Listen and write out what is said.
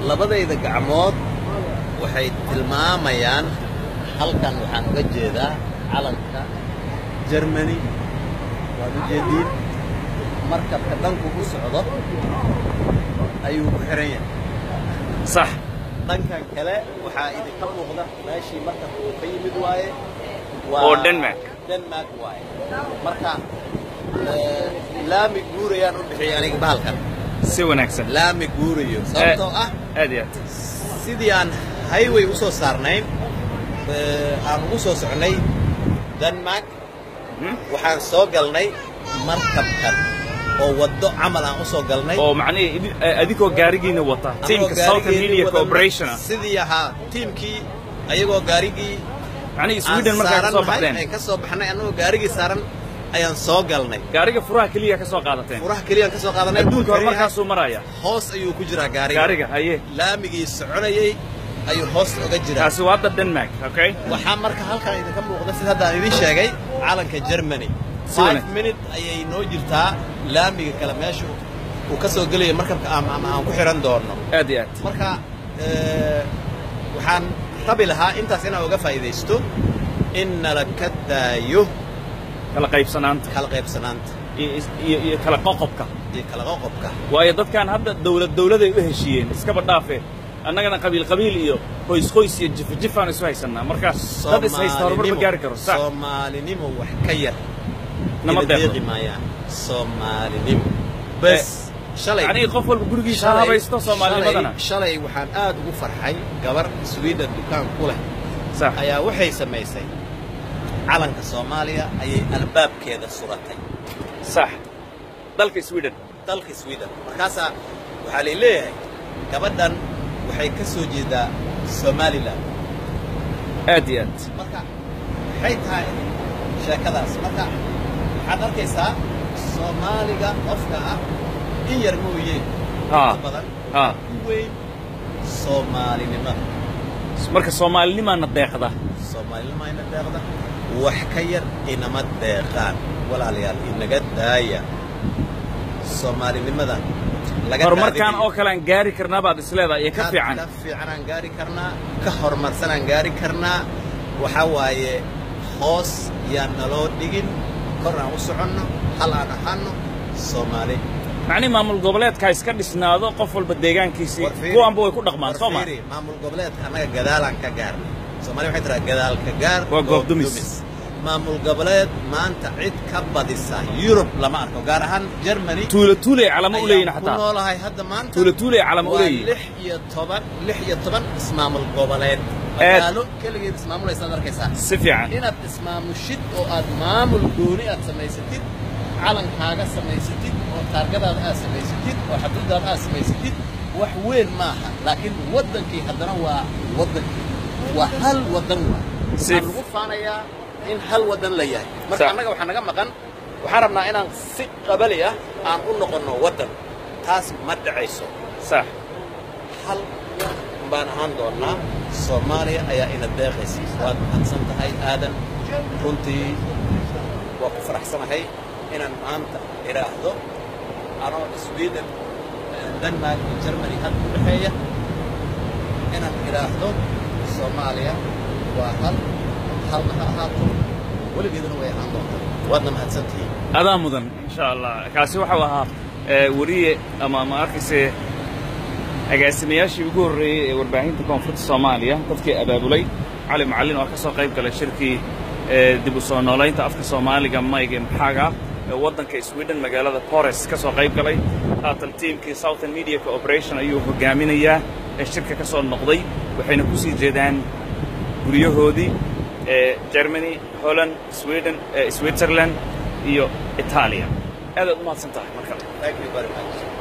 labadayda gacmood waxay tilmaamayaan halkan waxaan uga jeedaa calanka germany waad u jeediin markabka dhanku ku socdo ayuu ku xihan yahay sax dhankan kale waxaa idinka muuqda meeshii markabka uu ka yimid waaye oo denmark denmark waaye marka eh, laami guurayaan u bixiyay aniga bahalkan si wanaagsan laami guurayo sababtoo ah aad iyo aad sidii aan highway u soo saarnayn eh, aan ugu soo socnay denmark Mhm. waxaan soo galnay markabkan oo waddo camal aan u soo galnay oo macnihii idi- eh, adigoo gaarigiina wata Anagoo tiimka southern gaarigeennii media wadana corporation ah sidii ahaa tiimkii ayagoo gaarigii macnihii aan sweden markaa ka soo saarannahay, baxdeen aan ka soo baxnay annagoo gaarigii saaran ayaan soo galnay gaariga furaha keliya ka soo qaadateen furaha keliyaan ka soo qaadanay adduunka Wuxuu horumarkaasuu maraya hoos ayuu ku jiraa gaariga gaariga haye laamigii soconayay ayuu hoos uga jiraa kaasi waa hadda denmark okay waxaa marka halkan idinka muuqda sida hadda aan idiin sheegay calanka germany Si five wanaag- minute ayay noo jirtaa laamiga kale meesha uu ka soo gelaya markabka ama ama aan ku xihan doono aad iyo aad marka eh, waxaan rabi lahaa intaas inaan uga faa'iidaysto in nala ka daayo kala qaybsanaanta kala qaybsanaanta iyo is- iyo iyo kala qoqobka iyo kala qoqobka waayo dadkan hadda dawlad dawladay u heshiiyeen iskaba dhaafee annagana qabiil qabiil iyo qoys qoys iyo jifa jifaan isu haysannaa marka dad is haysta horumar ma gaari karo sax soomaalinimo wax ka yar nama ina deeqdo deeqi maayaan soomaalinimo bas shalay macnihii qof walba gurigiisa ha habaysto soomaalinimadana shalay- shalay waxaan aad ugu farxay gabar sweden dukaan ku leh sax ayaa waxay samaysay calanka soomaaliya ayay albaabkeeda suratay sax dalka sweden dalka sweden markaasaa waxaa lay leeyahay gabadhan waxay ka soo jeedaa somalilan aad iyo aad marka maxay tahay sheekadaas marka waxaad arkaysaa soomaaliga qofka ah in yar mooye Ha. inta badan ha ku weyn soomaalinimada marka soomaalinimaana deeqda soomaalinima ina deeqda wax ka yar inama deeqaan walaalayaal inaga daaya soomaalinimada laga horumarkan daadinayo. oo kale aan gaari karnaa baad isleedahay iyo ka ka fiican ka fiicanaan gaari karnaa ka horumarsanaan gaari karnaa waxaa waaye hoos yaan naloo dhigin kor aan u soconno hal aan ahaano soomaali macnihi maamul goboleedka ha iska dhisnaado qof walba deegaankiisii War fiiri. kuwaanba way ku dhaqmaan soo ma War fiiri, maamul goboleedka annaga gadaalaan ka gaarnay soomaali waxay tiraa gadaalka gaar Waa goob dumis. maamul goboleed maanta cid ka badisa yurub lama arko gaar ahaan germany tuulo tuulay calamo u leeyihin ayaan ku xataa noolahay hadda maanta tuulo tuulay calamo u waa leeyihin lix iyo toban lix iyo toban ismaamul goboleed magaalo keligeed ismaamulaysaad arkaysaa si fiican inaad ismaamushid oo aad maamul gooni aad samaysatid calankaaga samaysatid oo taargadaada aad samaysatid oo xaduudaada aad samaysatid wax weyn maaha laakiin waddankii haddana waa waddankii waa hal waddan waa Si- waxaan lagu faanayaa in hal waddan la yahay marka Sax. annaga waxaa naga maqan waxaan rabnaa inaan si qabali ah aan u noqonno waddan taas ma dhacayso sax hal baan ahaan doonnaa soomaaliya ayaa ina deeqaysa waad mahadsan tahay aadan runtii waa ku faraxsanahay inaan maanta idhaahdo anoo sweden denmark iyo germany hadda u dhexeeya inaan idhaahdo soomaaliya waa hal halna ha ahaato weligeedana way ahaan doontaa waadna mahadsan tihiin adaa mudan insha allah kaasi waxau ahaa eh, weriye ama ma arkayse agaasimayaashii ugu horreeyey ee warbaahinta koonfurta soomaaliya dadkii abaabulay cali macallin oo ka soo qayb galay shirkii eh, dib u soo noolaynta afka soomaaliga mayga maxaaga ee waddanka sweden magaalada bores ka soo qayb galay haatan tiimkii southern media cooperation ayuu hogaaminayaa ee shirka ka soo noqday waxayna ku sii jeedaan guryahoodii ee germany holland sweden eh, switzerland iyo itaaliya aadaad u mahadsan tahay mar kale thank you very much